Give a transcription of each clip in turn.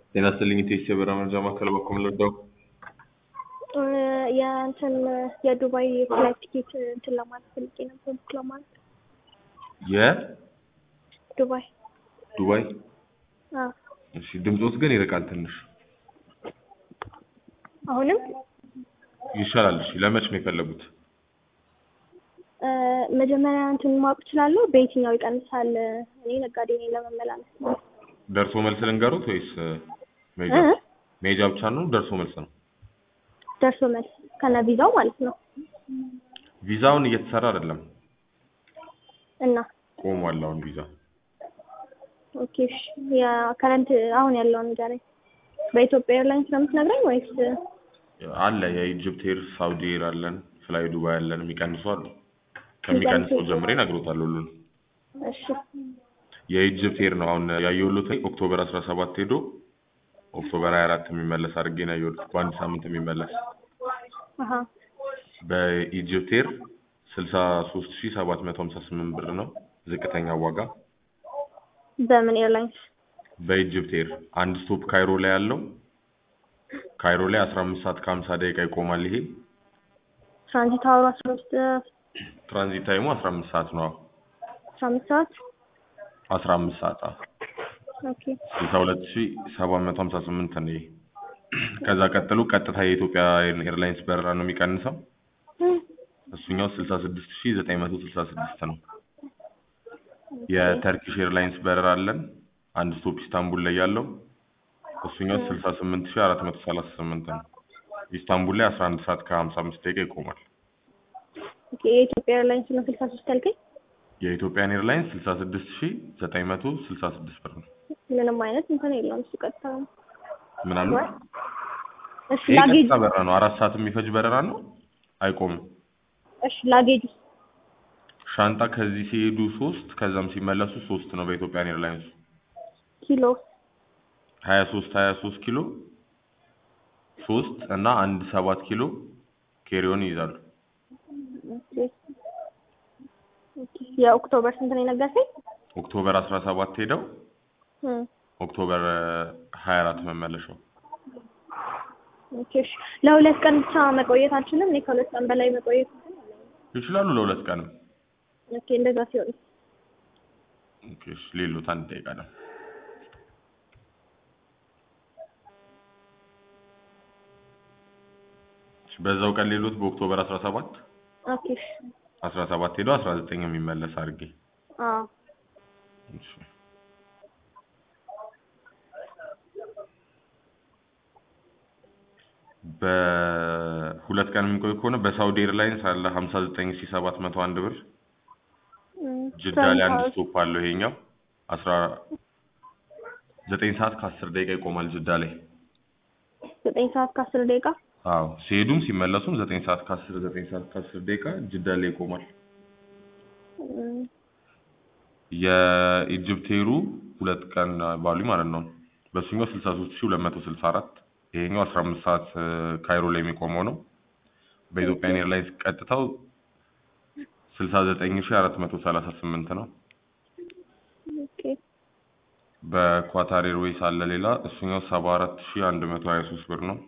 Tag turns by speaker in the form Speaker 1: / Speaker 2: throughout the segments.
Speaker 1: ጤና ይስጥልኝ ኢቴክስ የበረራ መረጃ ማዕከል በኩል ልርዳው?
Speaker 2: የእንትን የዱባይ ፍላይት ቲኬት እንትን ለማለት ፈልጌ ነበር ቡክ ለማለት ዱባይ
Speaker 1: የዱባይ
Speaker 2: አዎ
Speaker 1: እሺ ድምፆት ግን ይርቃል ትንሽ
Speaker 2: አሁንም
Speaker 1: ይሻላል እሺ ለመች ነው የፈለጉት
Speaker 2: መጀመሪያ እንትን ማወቅ እችላለሁ በየትኛው ይቀንሳል እኔ ነጋዴ ነኝ ለመመላለስ ነው
Speaker 1: ደርሶ መልስ ልንገሩት ወይስ መሄጃ
Speaker 2: እ?
Speaker 1: መሄጃ ብቻ ነው ደርሶ መልስ ነው
Speaker 2: ደርሶ መልስ ከነ ቪዛው ማለት ነው
Speaker 1: ቪዛውን እየተሰራ አይደለም
Speaker 2: እና
Speaker 1: ቆሟል አሁን ቪዛ
Speaker 2: ኦኬ እሺ የከረንት አሁን ያለውን ንገረኝ በኢትዮጵያ ኤርላይንስ ነው የምትነግረኝ ወይስ
Speaker 1: አለ የኢጅፕት ኤር ሳውዲ ኤር አለን ፍላይ ዱባይ አለን የሚቀንሱ አሉ ከሚቀንሰው ጀምሬ እነግሮታለሁ ሁሉን
Speaker 2: እሺ
Speaker 1: የኢጅፕት ኤር ነው አሁን ያየሁት ኦክቶበር 17 ሄዶ ኦክቶበር 24 የሚመለስ አድርጌ ነው ያየሁት በአንድ ሳምንት የሚመለስ
Speaker 2: አሀ
Speaker 1: በኢጅፕት ኤር 63758 ብር ነው ዝቅተኛ ዋጋ
Speaker 2: በምን ኤርላይንስ
Speaker 1: በኢጅፕት ኤር አንድ ስቶፕ ካይሮ ላይ ያለው ካይሮ ላይ 15 ሰዓት ከ50 ደቂቃ ይቆማል ይሄ
Speaker 2: ትራንዚት አወሩ አስራ አምስት
Speaker 1: ትራንዚት ታይሙ 15 ሰዓት ነው
Speaker 2: አስራ አምስት ሰዓት
Speaker 1: 15 ሰዓት አዎ
Speaker 2: ኦኬ
Speaker 1: 62758 ነው ይሄ ከዛ ቀጥሎ ቀጥታ የኢትዮጵያ ኤርላይንስ በረራ ነው የሚቀንሰው እሱኛው 66966 ነው የተርኪሽ ኤርላይንስ በረራ አለን አንድ ስቶፕ ኢስታንቡል ላይ ያለው እሱኛው 68438 ነው ኢስታንቡል ላይ 11 ሰዓት ከ55 ደቂቃ ይቆማል
Speaker 2: ኦኬ የኢትዮጵያ ኤርላይንስ ነው ስልሳ ሶስት ያልከኝ
Speaker 1: የኢትዮጵያን ኤርላይንስ 66966 ብር ነው
Speaker 2: ምንም አይነት እንትን የለውም እሱ ቀጥታ ነው
Speaker 1: ምናምን
Speaker 2: እሺ
Speaker 1: ይሄ
Speaker 2: ላጌጅ
Speaker 1: ቀጥታ በረራ ነው አራት ሰዓት የሚፈጅ በረራ ነው አይቆምም
Speaker 2: እሺ ላጌጅ
Speaker 1: ሻንጣ ከዚህ ሲሄዱ ሶስት ከዛም ሲመለሱ ሶስት ነው በኢትዮጵያን ኤርላይንስ
Speaker 2: ኪሎ
Speaker 1: ሀያ ሶስት ሀያ ሶስት ኪሎ ሶስት እና አንድ ሰባት ኪሎ ኬሪዮን ይይዛሉ
Speaker 2: ኦኬ ኦኬ የኦክቶበር ስንት ነው የነገርከኝ
Speaker 1: ኦክቶበር አስራ ሰባት ሄደው
Speaker 2: እም
Speaker 1: ኦክቶበር ሀያ አራት መመለሻው
Speaker 2: ኦኬ እሺ ለሁለት ቀን ብቻ መቆየት አልችልም እኔ ከሁለት ቀን በላይ መቆየት
Speaker 1: ይችላሉ ለሁለት ቀንም
Speaker 2: ኦኬ እንደዛ ሲሆን
Speaker 1: ኦኬ እሺ ሌሎት አንድ ደቂቃ ነው እሺ በዛው ቀን ሌሎት በኦክቶበር አስራ ሰባት
Speaker 2: ኦኬ እሺ
Speaker 1: አስራ ሰባት ሄዶ አስራ ዘጠኝ የሚመለስ አድርጌ
Speaker 2: አዎ
Speaker 1: እሺ በሁለት ቀን የሚቆይ ከሆነ በሳውዲ ኤርላይንስ አለ ሀምሳ ዘጠኝ ሺ ሰባት መቶ አንድ ብር
Speaker 2: እም
Speaker 1: ጅዳ ላይ አንድ ስቶፕ አለው ይሄኛው አስራ ዘጠኝ ሰዓት ከአስር ደቂቃ ይቆማል ጅዳ ላይ
Speaker 2: ዘጠኝ ሰዓት ከአስር ደቂቃ
Speaker 1: አዎ ሲሄዱም ሲመለሱም ዘጠኝ ሰዓት ከአስር ዘጠኝ ሰዓት ከአስር ደቂቃ ጅዳ ላይ ይቆማል
Speaker 2: እም
Speaker 1: የኢጅፕቴሩ ሁለት ቀን ባሉ ማለት ነው በሱኛው ስልሳ ሶስት ሺ ሁለት መቶ ስልሳ አራት ይሄኛው አስራ አምስት ሰዓት ካይሮ ላይ የሚቆመው ነው በኢትዮጵያን ኤርላይንስ ቀጥታው ስልሳ ዘጠኝ ሺ አራት መቶ ሰላሳ ስምንት ነው
Speaker 2: ኦኬ
Speaker 1: በኳታር ኤርዌይስ አለ ሌላ እሱኛው ሰባ አራት ሺ አንድ መቶ ሀያ ሶስት ብር ነው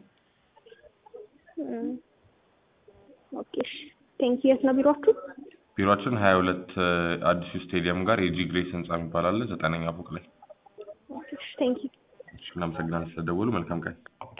Speaker 2: እም ኦኬ እሺ ቴንክ የት ነው ቢሮአችሁ
Speaker 1: ቢሮአችን ሀያ ሁለት አዲሱ ስቴዲየም ጋር የጂ ግሬስ ህንጻ የሚባል አለ ዘጠነኛ ፎቅ ላይ
Speaker 2: ኦኬ እሺ ቴንክ ዩ
Speaker 1: እሺ እናመሰግናለን ስለደወሉ መልካም ቀን